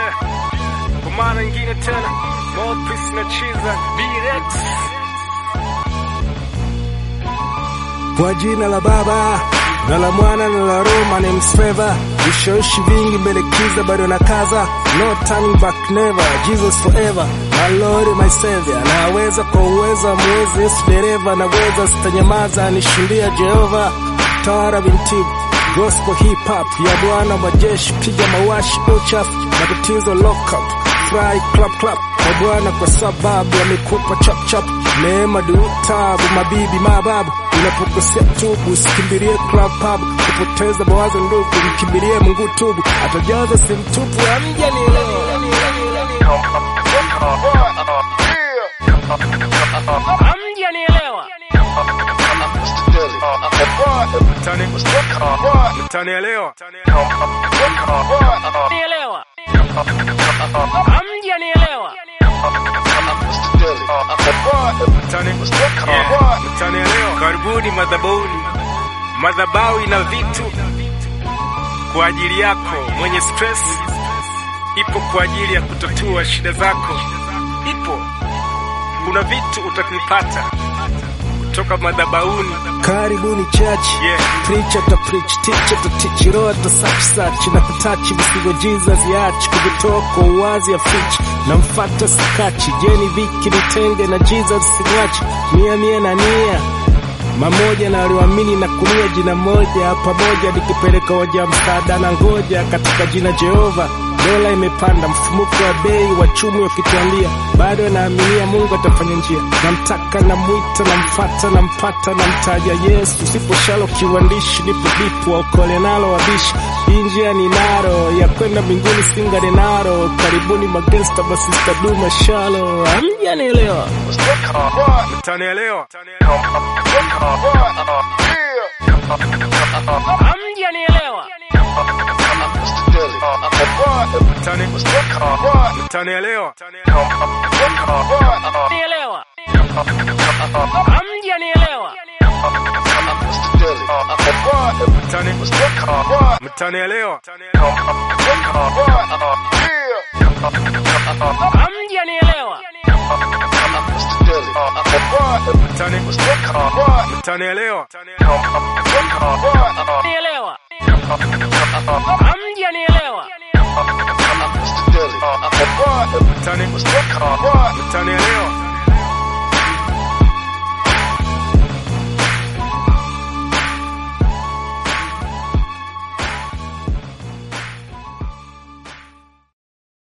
Yeah, kwa mara nyingine tena Mopis na Chiza B-Rex. Kwa jina la Baba na la Mwana na la Roho, my name's Favor. Vishawishi vingi mbele kiza bado na kaza, no turning back never, Jesus forever, my Lord my Savior. Naweza kwa uwezo wa mwezi Yesu dereva, naweza sitanyamaza, nishindia Jehova. Tawara bintibu gospel hip hop ya Bwana majeshi, piga mawashi uchafu, matatizo lock up fry clap clap kwa Bwana kwa sababu amekupa chap chap, neema du tabu, mabibi mababu. Unapokosea tubu, usikimbilie club pub, kupoteza mawazo ndugu, mkimbilie Mungu tubu, atajaza sehemu tupu. Amja ni Hamja nielewa. Mtani- Mtanielewa. Nielewa. Hamja nielewa. Mtani- Yeah, mtanielewa. Karibuni madhabahuni. Madhabahu ina vitu kwa ajili yako mwenye stress, ipo kwa ajili ya kutatua shida zako, ipo kuna vitu utakipata kutoka madhabahuni. Karibuni church Yeah. Preacher ta preach, teacher ta teach, roho ta search search na kutachi visigo Jesus yachi kuvitoa kwa uwazi ya fich na mfata sikachi jeni viki nitenge na Jesus simwachi mia mia na nia mamoja na walioamini na kunia jina moja pamoja nikipeleka hoja msaada na ngoja katika jina Jehova dola imepanda mfumuko wa bei wachumi wakituambia bado naaminia Mungu atafanya njia namtaka namwita namfata nampata namtaja Yesu sipo shalo kiwandishi nipo dipu waokole nalo wabishi hii njia ni naro ya kwenda mbinguni singane naro karibuni magesta masista duma shalo amjanielewa Mtanielewa. Hamja nielewa. Mtani- Mtanielewa. Nielewa. Hamja nielewa. Mtani- Mtanielewa. Hamja nielewa. Mtani- Mtanielewa. Nielewa. Hamja nielewa. Mtani- Mtanielewa.